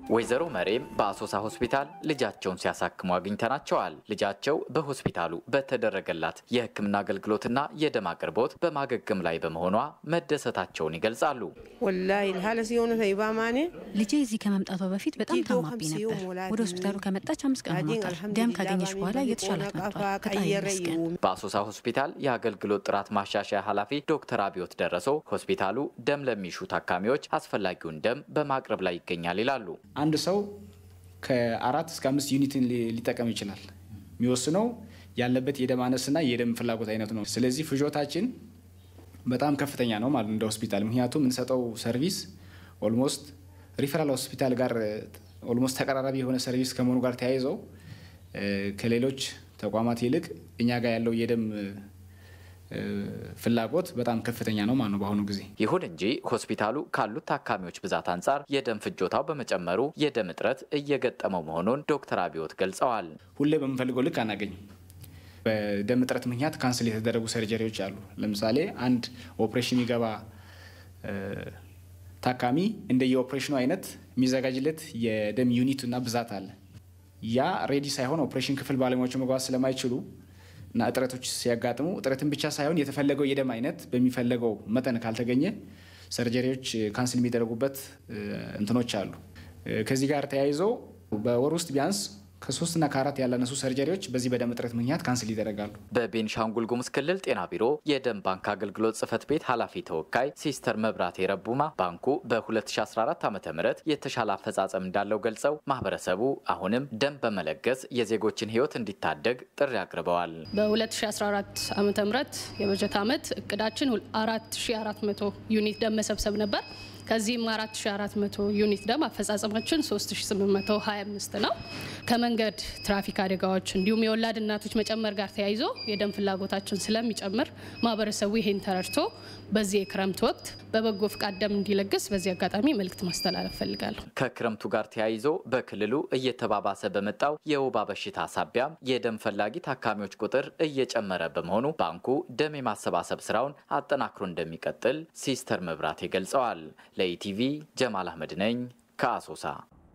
ወይዘሮ መሬም በአሶሳ ሆስፒታል ልጃቸውን ሲያሳክሙ አግኝተናቸዋል። ልጃቸው በሆስፒታሉ በተደረገላት የሕክምና አገልግሎትና የደም አቅርቦት በማገገም ላይ በመሆኗ መደሰታቸውን ይገልጻሉ። ወላሂ ሀለ ሲሆነ ተይባ ማኔ ልጄ እዚህ ከመምጣቷ በፊት በጣም ታማቢ ነበር። ወደ ሆስፒታሉ ከመጣች አምስት ቀን ሆኗታል። ደም ካገኘች በኋላ እየተሻላት መጥቷል። ፈጣሪ ይመስገን። በአሶሳ ሆስፒታል የአገልግሎት ጥራት ማሻሻያ ኃላፊ ዶክተር አብዮት ደረሶ ሆስፒታሉ ደም ለሚሹ ታካሚዎች አስፈላጊውን ደም በማቅረብ ላይ ይገኛል ይላሉ። አንድ ሰው ከአራት እስከ አምስት ዩኒትን ሊጠቀም ይችላል። የሚወስነው ያለበት የደም አነስና የደም ፍላጎት አይነት ነው። ስለዚህ ፍጆታችን በጣም ከፍተኛ ነው ማለት እንደ ሆስፒታል። ምክንያቱም የምንሰጠው ሰርቪስ ኦልሞስት ሪፈራል ሆስፒታል ጋር ኦልሞስት ተቀራራቢ የሆነ ሰርቪስ ከመሆኑ ጋር ተያይዘው ከሌሎች ተቋማት ይልቅ እኛ ጋር ያለው የደም ፍላጎት በጣም ከፍተኛ ነው ማለት ነው በአሁኑ ጊዜ። ይሁን እንጂ ሆስፒታሉ ካሉት ታካሚዎች ብዛት አንጻር የደም ፍጆታው በመጨመሩ የደም እጥረት እየገጠመው መሆኑን ዶክተር አብዮት ገልጸዋል። ሁሌ በምንፈልገው ልክ አናገኝም። በደም እጥረት ምክንያት ካንስል የተደረጉ ሰርጀሪዎች አሉ። ለምሳሌ አንድ ኦፕሬሽን የሚገባ ታካሚ እንደ የኦፕሬሽኑ አይነት የሚዘጋጅለት የደም ዩኒትና ብዛት አለ። ያ ሬዲ ሳይሆን ኦፕሬሽን ክፍል ባለሙያዎች መግባት ስለማይችሉ እና እጥረቶች ሲያጋጥሙ እጥረትን ብቻ ሳይሆን የተፈለገው የደም አይነት በሚፈለገው መጠን ካልተገኘ ሰርጀሪዎች ካንስል የሚደረጉበት እንትኖች አሉ። ከዚህ ጋር ተያይዞ በወር ውስጥ ቢያንስ ከሶስትና ከአራት ያላነሱ ሰርጀሪዎች በዚህ በደም እጥረት ምክንያት ካንስል ይደረጋሉ። በቤንሻንጉል ጉሙዝ ክልል ጤና ቢሮ የደም ባንክ አገልግሎት ጽህፈት ቤት ኃላፊ ተወካይ ሲስተር መብራቴ ረቡማ ባንኩ በ2014 ዓ ም የተሻለ አፈጻጸም እንዳለው ገልጸው ማህበረሰቡ አሁንም ደም በመለገስ የዜጎችን ህይወት እንዲታደግ ጥሪ አቅርበዋል። በ2014 ዓ ም የበጀት ዓመት እቅዳችን 4400 ዩኒት ደም መሰብሰብ ነበር። ከዚህም 4400 ዩኒት ደም አፈጻጸማችን 3825 ነው። ከመንገድ ትራፊክ አደጋዎች እንዲሁም የወላድ እናቶች መጨመር ጋር ተያይዞ የደም ፍላጎታችን ስለሚጨምር ማህበረሰቡ ይህን ተረድቶ በዚህ የክረምት ወቅት በበጎ ፍቃድ ደም እንዲለግስ በዚህ አጋጣሚ መልእክት ማስተላለፍ ፈልጋለሁ። ከክረምቱ ጋር ተያይዞ በክልሉ እየተባባሰ በመጣው የወባ በሽታ ሳቢያም የደም ፈላጊ ታካሚዎች ቁጥር እየጨመረ በመሆኑ ባንኩ ደም የማሰባሰብ ስራውን አጠናክሮ እንደሚቀጥል ሲስተር መብራቴ ገልጸዋል። ለኢቲቪ ጀማል አህመድ ነኝ ከአሶሳ።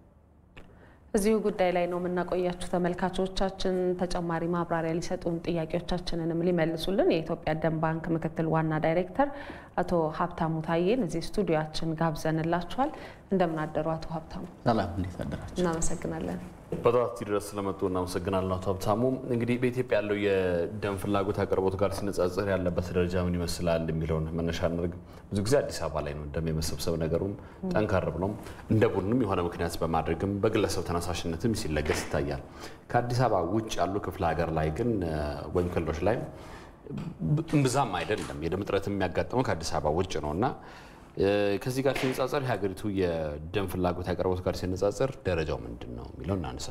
እዚሁ ጉዳይ ላይ ነው የምናቆያችሁ ተመልካቾቻችን። ተጨማሪ ማብራሪያ ሊሰጡን ጥያቄዎቻችንንም ሊመልሱልን የኢትዮጵያ ደም ባንክ ምክትል ዋና ዳይሬክተር አቶ ሀብታሙ ታዬን እዚህ ስቱዲዮችን ጋብዘንላችኋል። እንደምን አደሩ አቶ ሀብታሙ? ሰላም፣ እንዴት አደራችሁ? እናመሰግናለን። በጠዋት ድረስ ስለመጡ እናመሰግናለን አቶ ሀብታሙ። እንግዲህ በኢትዮጵያ ያለው የደም ፍላጎት አቅርቦት ጋር ሲነጻጸር ያለበት ደረጃ ምን ይመስላል የሚለውን መነሻ እናድርግ። ብዙ ጊዜ አዲስ አበባ ላይ ነው ደም የመሰብሰብ ነገሩም ጠንከር ብሎም እንደ ቡድንም የሆነ ምክንያት በማድረግም በግለሰብ ተነሳሽነትም ሲለገስ ይታያል። ከአዲስ አበባ ውጭ ያሉ ክፍለ ሀገር ላይ ግን ወይም ክልሎች ላይ እምብዛም አይደለም። የደም እጥረት የሚያጋጥመው ከአዲስ አበባ ውጭ ነው እና ከዚህ ጋር ሲነጻጸር የሀገሪቱ የደም ፍላጎት አቅርቦት ጋር ሲነጻጸር ደረጃው ምንድን ነው የሚለው እናንሳ።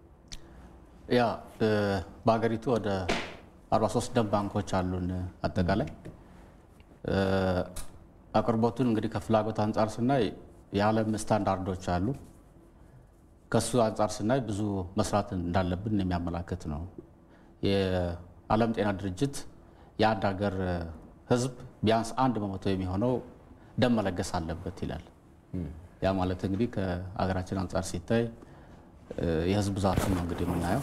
ያ በሀገሪቱ ወደ 43 ደም ባንኮች አሉን። አጠቃላይ አቅርቦቱን እንግዲህ ከፍላጎት አንጻር ስናይ የዓለም ስታንዳርዶች አሉ። ከሱ አንጻር ስናይ ብዙ መስራት እንዳለብን የሚያመላክት ነው። የዓለም ጤና ድርጅት የአንድ ሀገር ሕዝብ ቢያንስ አንድ በመቶ የሚሆነው ደም መለገስ አለበት ይላል። ያ ማለት እንግዲህ ከሀገራችን አንጻር ሲታይ የህዝብ ብዛቱን ነው እንግዲህ የምናየው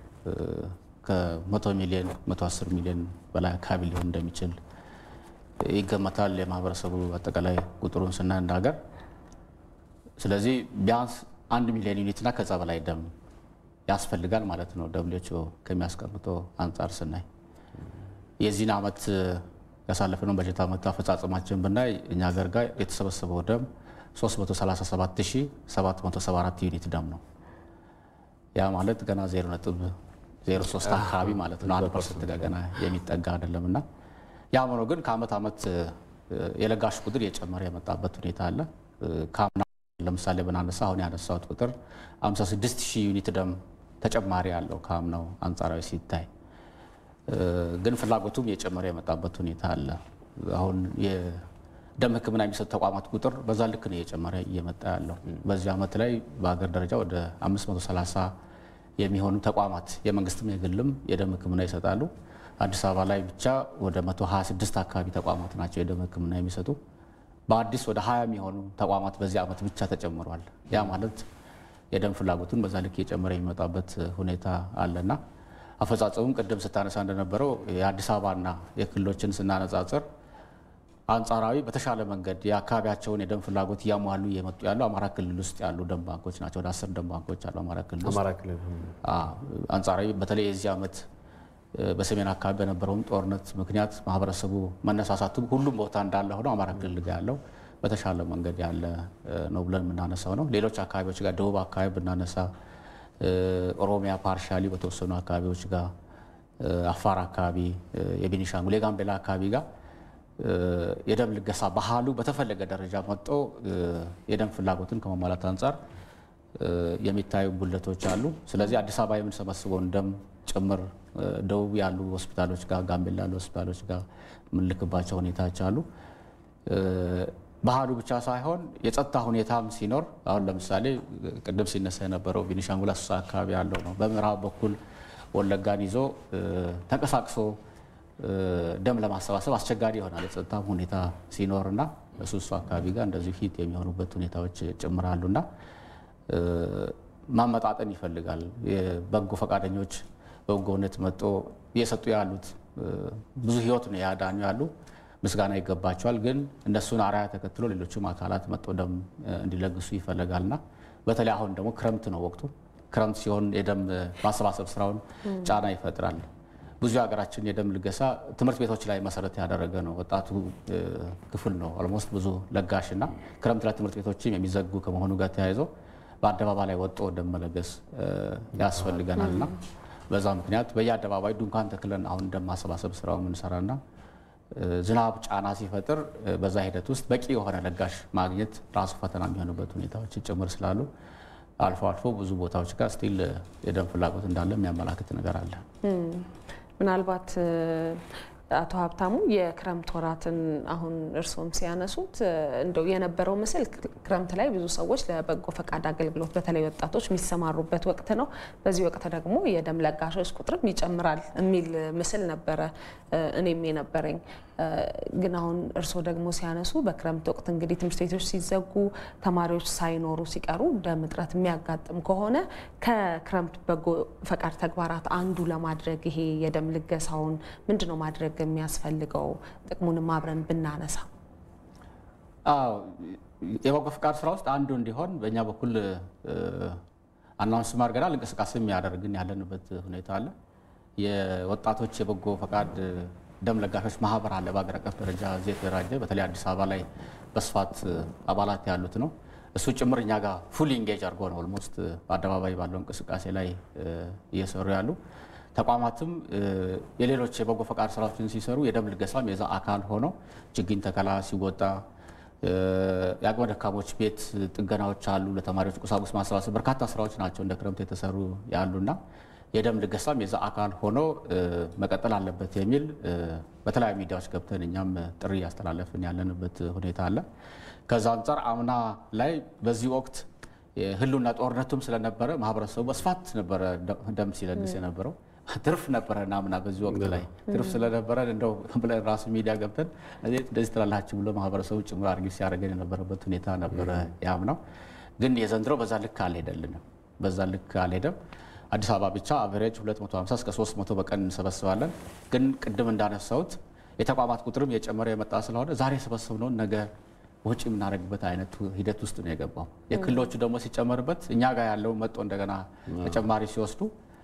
ከመቶ ሚሊዮን መቶ አስር ሚሊዮን በላይ አካባቢ ሊሆን እንደሚችል ይገመታል። የማህበረሰቡ አጠቃላይ ቁጥሩን ስናይ እንደ ሀገር። ስለዚህ ቢያንስ አንድ ሚሊዮን ዩኒትና ከዛ በላይ ደም ያስፈልጋል ማለት ነው ደብሊውኤችኦ ከሚያስቀምጠው አንጻር ስናይ የዚህን ዓመት ያሳለፍነው በጀት ዓመት አፈጻጸማችን ብናይ እኛ ሀገር ጋር የተሰበሰበው ደም 337774 ዩኒት ደም ነው። ያ ማለት ገና 0.03 አካባቢ ማለት ነው። አንድ ፐርሰንት ጋር ገና የሚጠጋ አይደለም እና ያም ሆኖ ግን ከዓመት ዓመት የለጋሽ ቁጥር እየጨመረ የመጣበት ሁኔታ አለ። ከአምና ለምሳሌ ብናነሳ አሁን ያነሳሁት ቁጥር 56 ሺህ ዩኒት ደም ተጨማሪ ያለው ከአምናው አንጻራዊ ሲታይ ግን ፍላጎቱም እየጨመረ የመጣበት ሁኔታ አለ። አሁን የደም ሕክምና የሚሰጡ ተቋማት ቁጥር በዛ ልክ ነው እየጨመረ እየመጣ ያለው። በዚህ ዓመት ላይ በሀገር ደረጃ ወደ 530 የሚሆኑ ተቋማት የመንግስትም የግልም የደም ሕክምና ይሰጣሉ። አዲስ አበባ ላይ ብቻ ወደ 126 አካባቢ ተቋማት ናቸው የደም ሕክምና የሚሰጡ። በአዲስ ወደ 20 የሚሆኑ ተቋማት በዚህ ዓመት ብቻ ተጨምሯል። ያ ማለት የደም ፍላጎቱን በዛ ልክ እየጨመረ የሚመጣበት ሁኔታ አለና አፈጻጸሙም ቅድም ስታነሳ እንደነበረው የአዲስ አበባና የክልሎችን ስናነጻጽር አንጻራዊ በተሻለ መንገድ የአካባቢያቸውን የደም ፍላጎት እያሟሉ እየመጡ ያሉ አማራ ክልል ውስጥ ያሉ ደም ባንኮች ናቸው። ወደ አስር ደም ባንኮች አሉ አማራ ክልል ውስጥ። አማራ ክልል አንጻራዊ በተለይ የዚህ ዓመት በሰሜን አካባቢ በነበረውም ጦርነት ምክንያት ማህበረሰቡ መነሳሳቱ ሁሉም ቦታ እንዳለ ሆኖ አማራ ክልል ጋር ያለው በተሻለ መንገድ ያለ ነው ብለን የምናነሳው ነው። ሌሎች አካባቢዎች ጋር ደቡብ አካባቢ ብናነሳ ኦሮሚያ ፓርሻሊ በተወሰኑ አካባቢዎች ጋር አፋር አካባቢ፣ የቤኒሻንጉል የጋምቤላ አካባቢ ጋር የደም ልገሳ ባህሉ በተፈለገ ደረጃ መጥቶ የደም ፍላጎትን ከመሟላት አንጻር የሚታዩ ጉለቶች አሉ። ስለዚህ አዲስ አበባ የምንሰበስበውን ደም ጭምር ደቡብ ያሉ ሆስፒታሎች ጋር፣ ጋምቤላ ያሉ ሆስፒታሎች ጋር የምንልክባቸው ሁኔታዎች አሉ። ባህሉ ብቻ ሳይሆን የጸጥታ ሁኔታም ሲኖር አሁን ለምሳሌ ቅድም ሲነሳ የነበረው ቤኒሻንጉል አሶሳ አካባቢ ያለው ነው። በምዕራብ በኩል ወለጋን ይዞ ተንቀሳቅሶ ደም ለማሰባሰብ አስቸጋሪ ይሆናል የጸጥታ ሁኔታ ሲኖርና እሱ እሱ አካባቢ ጋር እንደዚሁ ሂት የሚሆኑበት ሁኔታዎች ጭምራሉና ማመጣጠን ይፈልጋል። የበጎ ፈቃደኞች በበጎነት መጦ እየሰጡ ያሉት ብዙ ህይወት ነው ያዳኙ ያሉ ምስጋና ይገባቸዋል። ግን እነሱን አርአያ ተከትሎ ሌሎችም አካላት መጦ ደም እንዲለግሱ ይፈለጋልና በተለይ አሁን ደግሞ ክረምት ነው ወቅቱ። ክረምት ሲሆን የደም ማሰባሰብ ስራውን ጫና ይፈጥራል። ብዙ የሀገራችን የደም ልገሳ ትምህርት ቤቶች ላይ መሰረት ያደረገ ነው። ወጣቱ ክፍል ነው ኦልሞስት ብዙ ለጋሽ እና ክረምት ላይ ትምህርት ቤቶችም የሚዘጉ ከመሆኑ ጋር ተያይዞ በአደባባይ ላይ ወጥቶ ደም መለገስ ያስፈልገናል እና በዛ ምክንያት በየአደባባይ ድንኳን ተክለን አሁን ደም ማሰባሰብ ስራው የምንሰራና ዝናብ ጫና ሲፈጥር በዛ ሂደት ውስጥ በቂ የሆነ ለጋሽ ማግኘት ራሱ ፈተና የሚሆንበት ሁኔታዎች ጭምር ስላሉ አልፎ አልፎ ብዙ ቦታዎች ጋር ስቲል የደም ፍላጎት እንዳለ የሚያመላክት ነገር አለ። ምናልባት አቶ ሀብታሙ የክረምት ወራትን አሁን እርስዎም ሲያነሱት እንደው የነበረው ምስል ክረምት ላይ ብዙ ሰዎች ለበጎ ፈቃድ አገልግሎት በተለይ ወጣቶች የሚሰማሩበት ወቅት ነው። በዚህ ወቅት ደግሞ የደም ለጋሾች ቁጥርም ይጨምራል የሚል ምስል ነበረ እኔም የነበረኝ። ግን አሁን እርስዎ ደግሞ ሲያነሱ በክረምት ወቅት እንግዲህ ትምህርት ቤቶች ሲዘጉ ተማሪዎች ሳይኖሩ ሲቀሩ ደም እጥረት የሚያጋጥም ከሆነ ከክረምት በጎ ፈቃድ ተግባራት አንዱ ለማድረግ ይሄ የደም ልገሳውን ምንድን ነው ማድረግ የሚያስፈልገው? ጥቅሙንም አብረን ብናነሳ። አዎ የበጎ ፈቃድ ስራ ውስጥ አንዱ እንዲሆን በእኛ በኩል አናውንስ አድርገናል። እንቅስቃሴ የሚያደርግን ያለንበት ሁኔታ አለ። የወጣቶች የበጎ ፈቃድ ደም ለጋሾች ማህበር አለ በሀገር አቀፍ ደረጃ እዚህ የተደራጀ በተለይ አዲስ አበባ ላይ በስፋት አባላት ያሉት ነው። እሱ ጭምር እኛ ጋር ፉል ኢንጌጅ አድርጎ ነው ኦልሞስት በአደባባይ ባለው እንቅስቃሴ ላይ እየሰሩ ያሉ ተቋማትም የሌሎች የበጎ ፈቃድ ስራዎችን ሲሰሩ የደም ልገሳም የዛ አካል ሆኖ ችግኝ ተከላ ሲወጣ የአቅመ ደካሞች ቤት ጥገናዎች አሉ። ለተማሪዎች ቁሳቁስ ማሰባሰብ በርካታ ስራዎች ናቸው እንደ ክረምት የተሰሩ ያሉና የደም ልገሳም የዛ አካል ሆኖ መቀጠል አለበት የሚል በተለያዩ ሚዲያዎች ገብተን እኛም ጥሪ እያስተላለፍን ያለንበት ሁኔታ አለ። ከዛ አንጻር አምና ላይ በዚህ ወቅት ህልውና ጦርነቱም ስለነበረ ማህበረሰቡ በስፋት ነበረ ደም ሲለግስ የነበረው። ትርፍ ነበረ ናምና በዚህ ወቅት ላይ ትርፍ ስለነበረ እንደው ብለን ራሱ ሚዲያ ገብተን እንደዚህ ትላላችሁ ብሎ ማህበረሰቡ ጭምር አድርጊ ሲያደርገን የነበረበት ሁኔታ ነበረ ያምናው። ግን የዘንድሮ በዛ ልክ አልሄደልንም። በዛ ልክ አልሄደም። አዲስ አበባ ብቻ አቨሬጅ 250 እስከ 300 በቀን እንሰበስባለን። ግን ቅድም እንዳነሳሁት የተቋማት ቁጥርም የጨመረ የመጣ ስለሆነ ዛሬ የሰበሰብነውን ነገ ወጪ የምናደርግበት አይነት ሂደት ውስጥ ነው የገባው። የክልሎቹ ደግሞ ሲጨመርበት እኛ ጋር ያለው መጦ እንደገና ተጨማሪ ሲወስዱ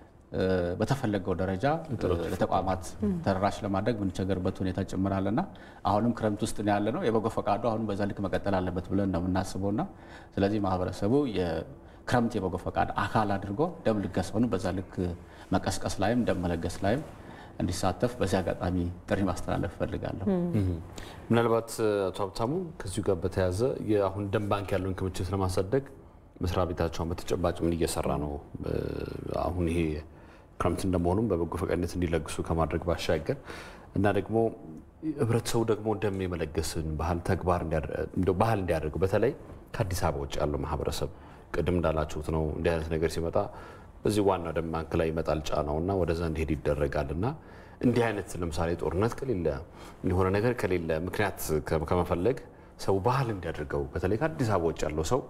በተፈለገው ደረጃ ለተቋማት ተደራሽ ለማድረግ የምንቸገርበት ሁኔታ ጭምራለና አሁንም ክረምት ውስጥ ነው ያለ ነው። የበጎ ፈቃዱ አሁንም በዛ ልክ መቀጠል አለበት ብለን ነው የምናስበውና ስለዚህ ማህበረሰቡ የክረምት የበጎ ፈቃድ አካል አድርጎ ደም ልገሳውን በዛ ልክ መቀስቀስ ላይም ደም መለገስ ላይም እንዲሳተፍ በዚህ አጋጣሚ ጥሪ ማስተላለፍ እፈልጋለሁ። ምናልባት አቶ ሀብታሙ ከዚሁ ጋር በተያያዘ አሁን ደም ባንክ ያለውን ክምችት ለማሳደግ መስሪያ ቤታቸውን በተጨባጭ ምን እየሰራ ነው? አሁን ይሄ ክረምት እንደመሆኑም በበጎ ፈቃደኝነት እንዲለግሱ ከማድረግ ባሻገር እና ደግሞ ህብረተሰቡ ደግሞ ደም የመለገስን ባህል ተግባር ባህል እንዲያደርገው በተለይ ከአዲስ አበባ ውጭ ያለው ማህበረሰብ ቅድም እንዳላችሁት ነው እንዲህ አይነት ነገር ሲመጣ በዚህ ዋናው ደም ባንክ ላይ ይመጣል ጫናው እና ወደዛ እንዲሄድ ይደረጋል እና እንዲህ አይነት ለምሳሌ ጦርነት ከሌለ የሆነ ነገር ከሌለ ምክንያት ከመፈለግ ሰው ባህል እንዲያደርገው በተለይ ከአዲስ አበባ ውጭ ያለው ሰው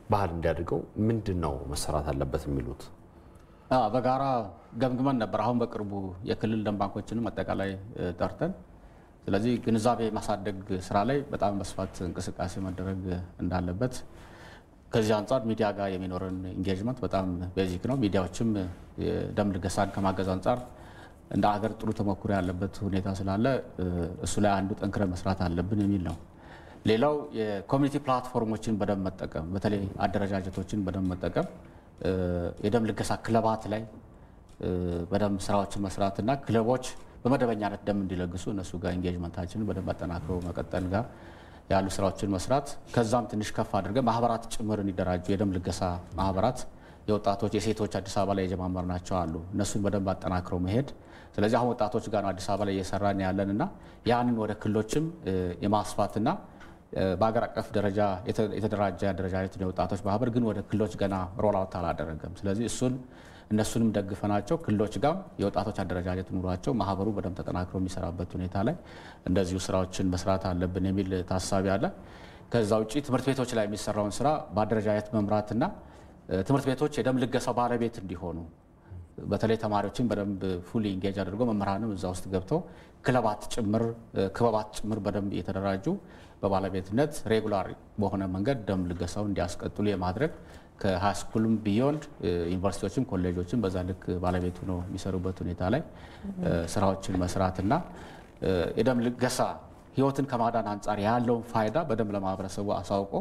ባህል እንዲያድገው ምንድን ነው መሰራት አለበት የሚሉት? በጋራ ገምግመን ነበር። አሁን በቅርቡ የክልል ደም ባንኮችንም አጠቃላይ ጠርተን ስለዚህ ግንዛቤ ማሳደግ ስራ ላይ በጣም በስፋት እንቅስቃሴ መደረግ እንዳለበት ከዚህ አንጻር ሚዲያ ጋር የሚኖረን ኢንጌጅመንት በጣም ቤዚክ ነው። ሚዲያዎችም የደም ልገሳን ከማገዝ አንጻር እንደ ሀገር ጥሩ ተሞክሮ ያለበት ሁኔታ ስላለ እሱ ላይ አንዱ ጠንክረን መስራት አለብን የሚል ነው። ሌላው የኮሚኒቲ ፕላትፎርሞችን በደንብ መጠቀም፣ በተለይ አደረጃጀቶችን በደንብ መጠቀም፣ የደም ልገሳ ክለባት ላይ በደንብ ስራዎችን መስራትና ክለቦች በመደበኛነት ደም እንዲለግሱ እነሱ ጋር ኢንጌጅመንታችንን በደንብ አጠናክሮ መቀጠል ጋር ያሉ ስራዎችን መስራት ከዛም ትንሽ ከፍ አድርገን ማህበራት ጭምር እንዲደራጁ የደም ልገሳ ማህበራት የወጣቶች የሴቶች አዲስ አበባ ላይ የጀማመርናቸው አሉ። እነሱን በደንብ አጠናክረው መሄድ ስለዚህ አሁን ወጣቶች ጋር ነው አዲስ አበባ ላይ እየሰራን ያለን እና ያንን ወደ ክልሎችም የማስፋትና በሀገር አቀፍ ደረጃ የተደራጀ አደረጃጀት የወጣቶች ማህበር ግን ወደ ክልሎች ገና ሮላውት አላደረገም። ስለዚህ እሱን እነሱንም ደግፈናቸው ክልሎች ጋር የወጣቶች አደረጃጀት ኑሯቸው ማህበሩ በደንብ ተጠናክሮ የሚሰራበት ሁኔታ ላይ እንደዚሁ ስራዎችን መስራት አለብን የሚል ታሳቢ አለ። ከዛ ውጭ ትምህርት ቤቶች ላይ የሚሰራውን ስራ በአደረጃጀት መምራትና ትምህርት ቤቶች የደም ልገሳው ባለቤት እንዲሆኑ በተለይ ተማሪዎችን በደንብ ፉሊ ኢንጌጅ አድርጎ መምህራንም እዛ ውስጥ ገብተው ክለባት ጭምር ክበባት ጭምር በደንብ እየተደራጁ በባለቤትነት ሬጉላር በሆነ መንገድ ደም ልገሳው እንዲያስቀጥሉ የማድረግ ከሃይስኩልም ቢዮንድ ዩኒቨርሲቲዎችም ኮሌጆችም በዛ ልክ ባለቤቱ ነው የሚሰሩበት ሁኔታ ላይ ስራዎችን መስራትና የደም ልገሳ ህይወትን ከማዳን አንጻር ያለውን ፋይዳ በደንብ ለማህበረሰቡ አሳውቆ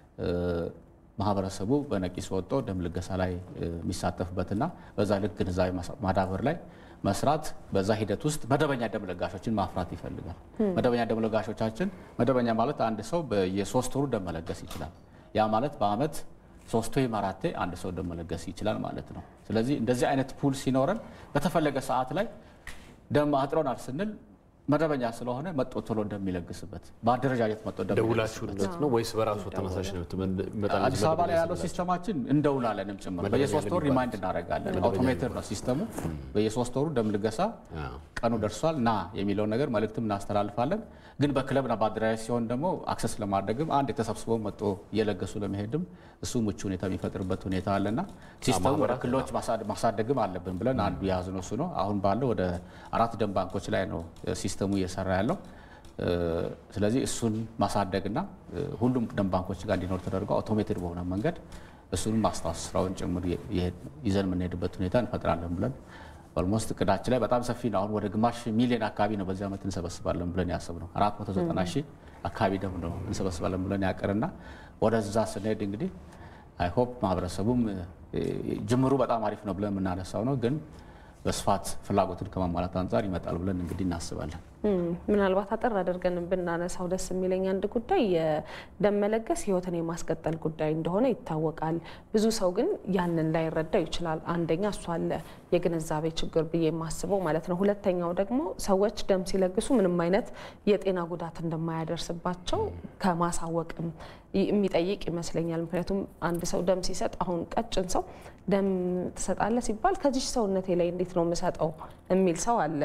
ማህበረሰቡ በነቂስ ወጥቶ ደም ልገሳ ላይ የሚሳተፍበትና በዛ ልክ ግንዛቤ ማዳበር ላይ መስራት በዛ ሂደት ውስጥ መደበኛ ደም ለጋሾችን ማፍራት ይፈልጋል። መደበኛ ደም ለጋሾቻችን መደበኛ ማለት አንድ ሰው በየሶስት ወሩ ደም መለገስ ይችላል። ያ ማለት በአመት ሶስት ወይም አራቴ አንድ ሰው ደም መለገስ ይችላል ማለት ነው። ስለዚህ እንደዚህ አይነት ፑል ሲኖረን በተፈለገ ሰዓት ላይ ደም አጥሮናል ስንል መደበኛ ስለሆነ መጦ ቶሎ እንደሚለግስበት በአደረጃጀት መጦ ደውላችሁለት ነው ወይስ በራሱ ተመሳሽነት? አዲስ አበባ ላይ ያለው ሲስተማችን እንደውላለንም ጭምር በየሶስት ወሩ ሪማይንድ እናደርጋለን። አውቶሜትድ ነው ሲስተሙ። በየሶስት ወሩ ደም ልገሳ ቀኑ ደርሷል ና የሚለውን ነገር መልእክትም እናስተላልፋለን። ግን በክለብና በአደራጃጀት ሲሆን ደግሞ አክሰስ ለማድረግም አንድ የተሰብስበው መጦ እየለገሱ ለመሄድም እሱ ምቹ ሁኔታ የሚፈጥርበት ሁኔታ አለና ሲስተሙ ወደ ክልሎች ማሳደግም አለብን ብለን አንዱ የያዝነው እሱ ነው። አሁን ባለው ወደ አራት ደም ባንኮች ላይ ነው ሲስተሙ እየሰራ ያለው። ስለዚህ እሱን ማሳደግና ሁሉም ደም ባንኮች ጋር እንዲኖር ተደርጎ አውቶሜትድ በሆነ መንገድ እሱንም ማስታወስ ስራውን ጭምር ይዘን የምንሄድበት ሁኔታ እንፈጥራለን ብለን ኦልሞስት እቅዳችን ላይ በጣም ሰፊ ነው። አሁን ወደ ግማሽ ሚሊዮን አካባቢ ነው በዚህ ዓመት እንሰበስባለን ብለን ያሰብነው። 490 ሺህ አካባቢ ደም ነው እንሰበስባለን ብለን ያቀርና ወደዛ ስንሄድ እንግዲህ አይሆፕ ማህበረሰቡም ጅምሩ በጣም አሪፍ ነው ብለን የምናነሳው ነው ግን በስፋት ፍላጎትን ከማሟላት አንጻር ይመጣል ብለን እንግዲህ እናስባለን። ምናልባት አጠር አድርገን ብናነሳው ደስ የሚለኝ አንድ ጉዳይ የደም መለገስ ሕይወትን የማስቀጠል ጉዳይ እንደሆነ ይታወቃል። ብዙ ሰው ግን ያንን ላይረዳው ይችላል። አንደኛ እሱ አለ የግንዛቤ ችግር ብዬ የማስበው ማለት ነው። ሁለተኛው ደግሞ ሰዎች ደም ሲለግሱ ምንም አይነት የጤና ጉዳት እንደማያደርስባቸው ከማሳወቅም የሚጠይቅ ይመስለኛል። ምክንያቱም አንድ ሰው ደም ሲሰጥ አሁን ቀጭን ሰው ደም ትሰጣለህ ሲባል ከዚህ ሰውነቴ ላይ እንዴት ነው የምሰጠው የሚል ሰው አለ።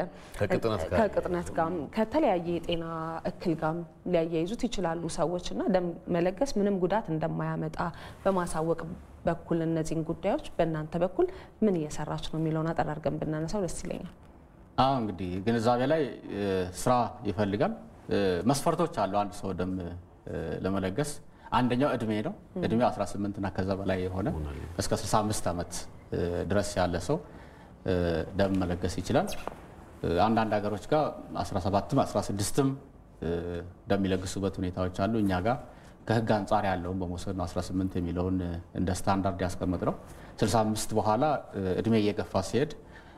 ከቅጥነት ጋር ከተለያየ የጤና እክል ጋር ሊያያይዙት ይችላሉ ሰዎች እና ደም መለገስ ምንም ጉዳት እንደማያመጣ በማሳወቅ በኩል እነዚህን ጉዳዮች በእናንተ በኩል ምን እየሰራች ነው የሚለውን አጠር አድርገን ብናነሳው ደስ ይለኛል። አዎ እንግዲህ ግንዛቤ ላይ ስራ ይፈልጋል። መስፈርቶች አሉ አንድ ሰው ደም ለመለገስ አንደኛው እድሜ ነው። እድሜው 18 እና ከዛ በላይ የሆነ እስከ 65 ዓመት ድረስ ያለ ሰው ደም መለገስ ይችላል። አንዳንድ ሀገሮች ጋር 17ም 16ም ደም የሚለግሱበት ሁኔታዎች አሉ። እኛ ጋር ከህግ አንጻር ያለውን በመውሰድ ነው 18 የሚለውን እንደ ስታንዳርድ ያስቀምጥ ነው። 65 በኋላ እድሜ እየገፋ ሲሄድ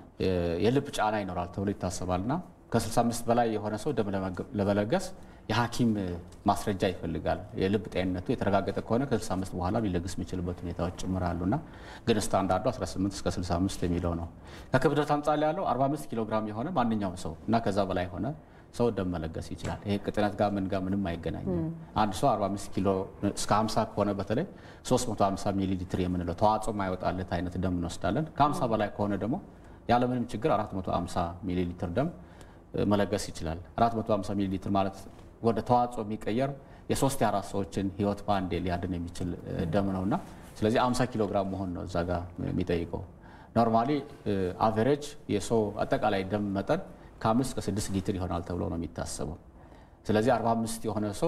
የልብ ጫና ይኖራል ተብሎ ይታሰባልና ከ65 በላይ የሆነ ሰው ደም ለመለገስ የሐኪም ማስረጃ ይፈልጋል። የልብ ጤንነቱ የተረጋገጠ ከሆነ ከ65 በኋላ ሊለግስ የሚችልበት ሁኔታዎች ጭምራሉና ግን ስታንዳርዱ 18 እስከ 65 የሚለው ነው። ከክብደት አንጻር ያለው 45 ኪሎ ግራም የሆነ ማንኛውም ሰው እና ከዛ በላይ የሆነ ሰው ደም መለገስ ይችላል። ይሄ ቅጥነት ጋር ምን ጋር ምንም አይገናኝም። አንድ ሰው 45 ኪሎ እስከ 50 ከሆነ በተለይ 350 ሚሊ ሊትር የምንለው ተዋጽኦ ማይወጣለት አይነት ደም እንወስዳለን። ከ50 በላይ ከሆነ ደግሞ ያለምንም ችግር 450 ሚሊ ሊትር ደም መለገስ ይችላል። 450 ሚሊ ሊትር ማለት ወደ ተዋጽኦ የሚቀየር የሶስት የአራት ሰዎችን ህይወት በአንዴ ሊያድን የሚችል ደም ነው እና ስለዚህ 50 ኪሎ ግራም መሆን ነው እዛ ጋር የሚጠይቀው። ኖርማሊ አቨሬጅ የሰው አጠቃላይ ደም መጠን ከአምስት እስከ ስድስት ሊትር ይሆናል ተብሎ ነው የሚታሰበው። ስለዚህ 45 የሆነ ሰው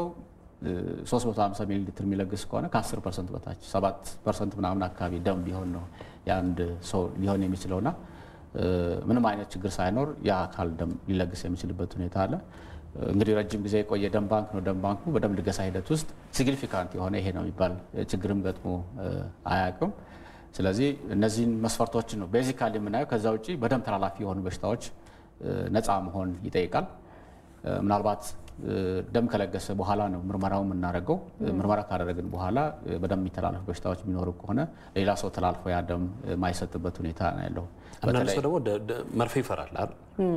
350 ሚሊ ሊትር የሚለግስ ከሆነ ከ10 ፐርሰንት በታች 7 ፐርሰንት ምናምን አካባቢ ደም ቢሆን ነው የአንድ ሰው ሊሆን የሚችለውና ምንም አይነት ችግር ሳይኖር የአካል ደም ሊለግስ የሚችልበት ሁኔታ አለ። እንግዲህ ረጅም ጊዜ የቆየ ደም ባንክ ነው። ደም ባንኩ በደም ልገሳ ሂደት ውስጥ ሲግኒፊካንት የሆነ ይሄ ነው የሚባል ችግርም ገጥሞ አያውቅም። ስለዚህ እነዚህን መስፈርቶችን ነው ቤዚካሊ የምናየው። ከዛ ውጭ በደም ተላላፊ የሆኑ በሽታዎች ነፃ መሆን ይጠይቃል። ምናልባት ደም ከለገሰ በኋላ ነው ምርመራው የምናደርገው። ምርመራ ካደረግን በኋላ በደም የሚተላለፉ በሽታዎች የሚኖሩ ከሆነ ሌላ ሰው ተላልፎ ያ ደም የማይሰጥበት ሁኔታ ነው ያለው። አንዳንድ ሰው ደግሞ መርፌ ይፈራል አይደል?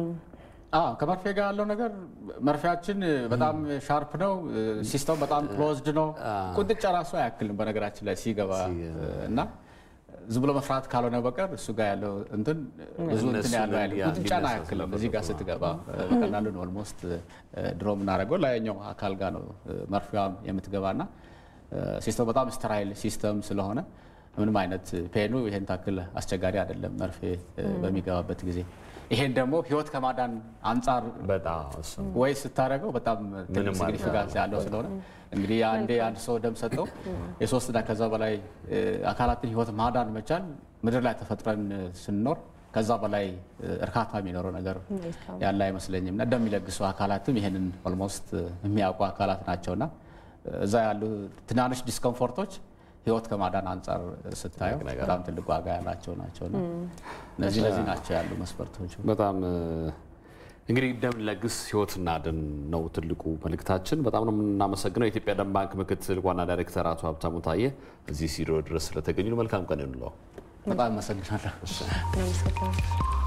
ከመርፌ ጋር ያለው ነገር መርፌያችን በጣም ሻርፕ ነው። ሲስተም በጣም ክሎዝድ ነው። ቁንጥጫ ራሱ አያክልም በነገራችን ላይ ሲገባ እና ዝም ብሎ መፍራት ካልሆነ በቀር እሱ ጋር ያለው እንትን ብዙ እንትን ያለው ያለ ቁንጥጫን አያክልም። እዚህ ጋር ስትገባ በቀላሉ ነው ኦልሞስት ድሮ የምናደርገው ላይኛው አካል ጋር ነው መርፌዋም የምትገባና ሲስተም በጣም ስተራይል ሲስተም ስለሆነ ምንም አይነት ፔኑ ይሄን ታክል አስቸጋሪ አይደለም መርፌ በሚገባበት ጊዜ። ይሄን ደግሞ ህይወት ከማዳን አንጻር ወይ ስታደርገው በጣም ትልቅ ሲግኒፊካንስ ያለው ስለሆነ እንግዲህ አንዴ አንድ ሰው ደም ሰጠው የሶስትና ከዛ በላይ አካላትን ህይወት ማዳን መቻል ምድር ላይ ተፈጥረን ስንኖር ከዛ በላይ እርካታ የሚኖረው ነገር ያለ አይመስለኝም። እና ደም የሚለግሱ አካላትም ይሄንን ኦልሞስት የሚያውቁ አካላት ናቸውና እዛ ያሉ ትናንሽ ዲስኮምፎርቶች ህይወት ከማዳን አንጻር ስታየው በጣም ትልቅ ዋጋ ያላቸው ናቸውና እነዚህ እነዚህ ናቸው ያሉ መስፈርቶች። በጣም እንግዲህ ደም ለግስ ህይወት እናድን ነው ትልቁ መልእክታችን። በጣም ነው የምናመሰግነው የኢትዮጵያ ደም ባንክ ምክትል ዋና ዳይሬክተር አቶ ሀብታሙ ታየ እዚህ ስቱዲዮ ድረስ ስለተገኙ መልካም ቀን ይሁንልዎ። በጣም አመሰግናለሁ።